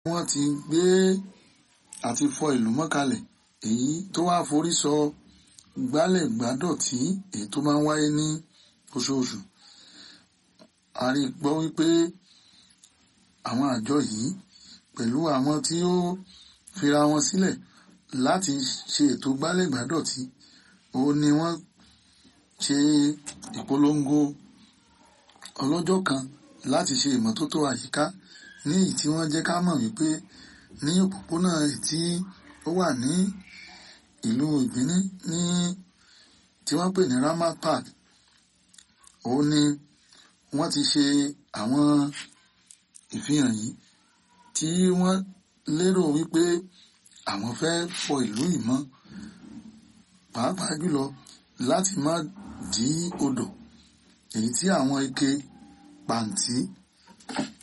wọ́n ti gbé àti fọ ìlú mọ́kalẹ̀ èyí tó wá forí sọ gbálẹ̀ gbádọ̀tí èyí tó máa ń wáyé ní oṣooṣù a rí gbọ́ wípé àwọn àjọ yìí pẹ̀lú àwọn tí ó fira wọn sílẹ̀ láti ṣe ètò gbálẹ̀ gbádọ̀tí òun ni wọ́n ṣe ìpolongo ọlọ́jọ́ kan láti ṣe ìmọ́tótó àyíká ní èyí tí wọ́n jẹ́ ká mọ̀ wípé ní òpópónà tí ó wà ní ìlú ìbíní ní tí wọ́n pè ní Ramat Park òun ni wọ́n ti ṣe àwọn ìfihàn yìí tí wọ́n lérò wípé àwọn fẹ́ fọ ìlú yìí mọ́ pàápàá jùlọ láti má dí odò èyí tí àwọn ike pàǹtí